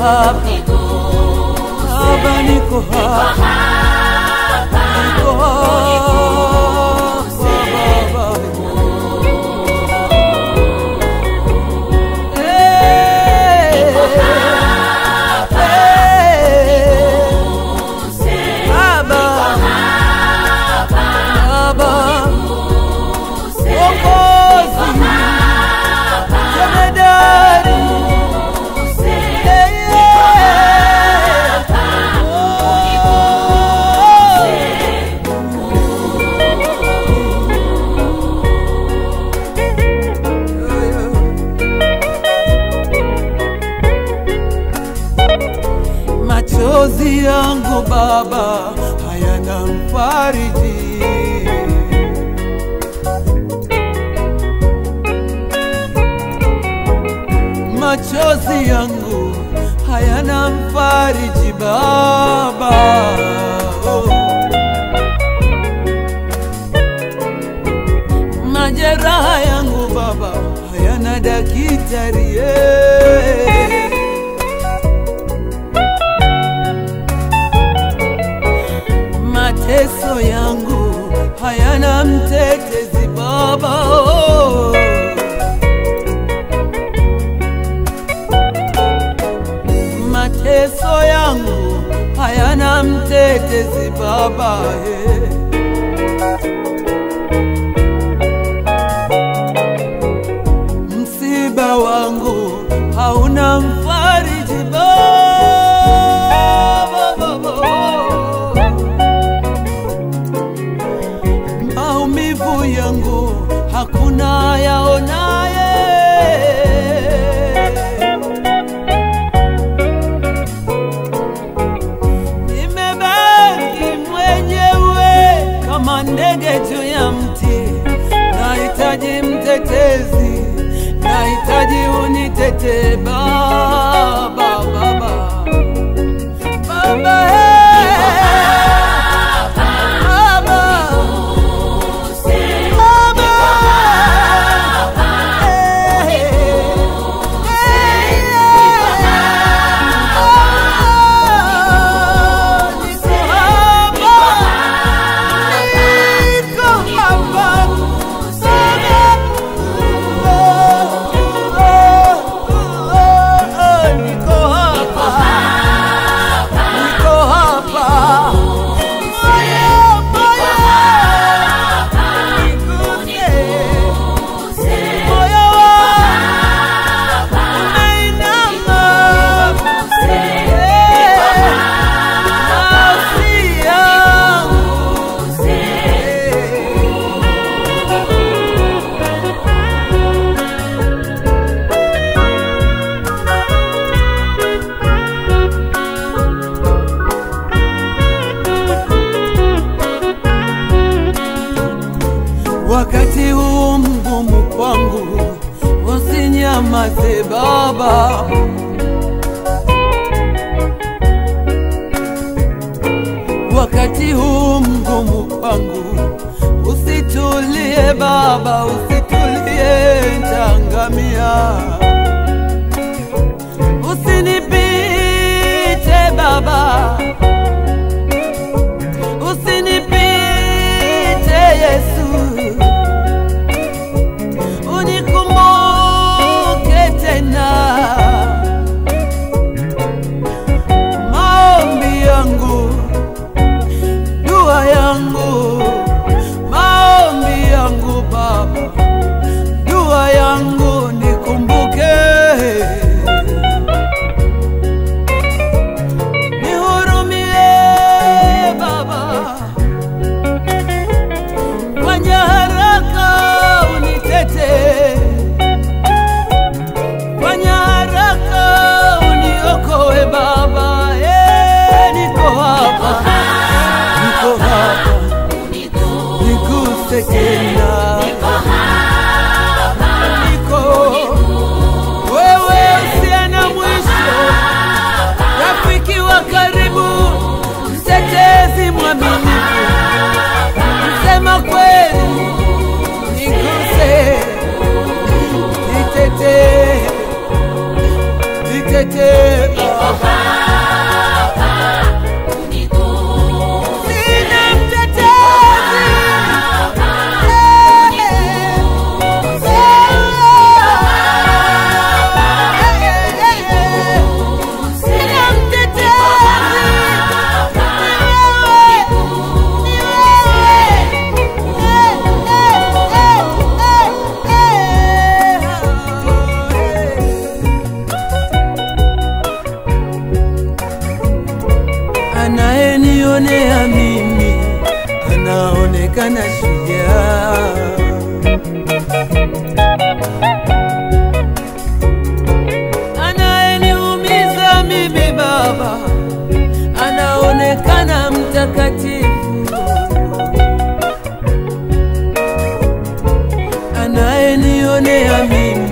hapa Baba, niko hapa, niko hapa Baba. Eh, eh, Baba, Baba, Mwokozi, Jemedari, eh, Machozi yangu Baba hayana mfariji, machozi yangu hayana mfariji Baba. Oh. Majeraha yangu Baba hayana daktari eh. mateso yangu hayana mtetezi Baba. Oh. Mateso yangu hayana mtetezi Baba. eh. Msiba wangu hauna mfariji Baba. Baba. maumivu yangu hakuna yaonaye. Nimebaki mwenyewe kama ndege juu ya mti, nahitaji mtetezi, nahitaji unitetee Baba, Baba, Baba, hey. Baba. Wakati huu mgumu kwangu, usinyamaze Baba. Wakati huu mgumu kwangu, usitulie Baba, usitulie, nitaangamia. Usinipite Baba, usinipite Yesu, unikumbuke tena. Maombi yangu, dua yangu, maombi yangu Baba, dua yangu nikumbuke anaonekana shujaa. Anayeniumiza mimi Baba anaonekana mtakatifu. Anayenionea mimi